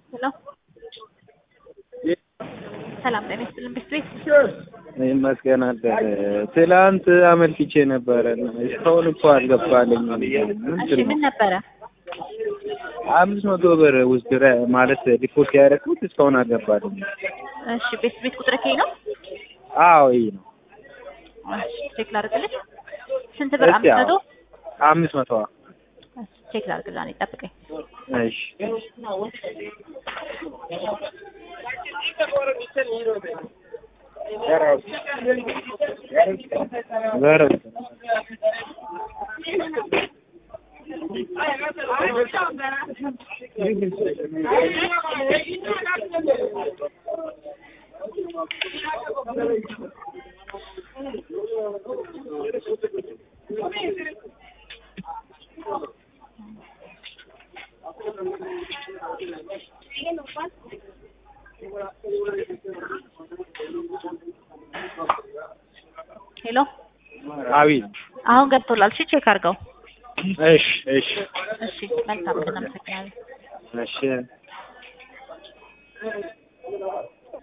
ሄሎ ሰላም ጤና ይስጥልን ቤት ቤት ይመስገን አደረ። ትላንት አመልክቼ ነበረ እና እስካሁን እኮ አልገባልኝም። እሺ ምን ነበረ? አምስት መቶ ብር ውስጥ ማለት ዲፖዚት ያደረኩት እስካሁን አልገባልኝም። እሺ ቤት ቤት ቁጥር ከይ ነው? አዎ ይሄ ነው። እሺ ቼክ ላድርግልሽ። ስንት ብር? እስኪ አምስት መቶ አምስት መቶ እሺ ቼክ ላድርግልህ። እኔ ጠብቀኝ። እሺ በረው ሄሎ አቤት። አሁን ገብቶላል። እሺ ቼክ አድርገው። እሺ እሺ እሺ መልካም ቀን። አመሰግናለሁ። እሺ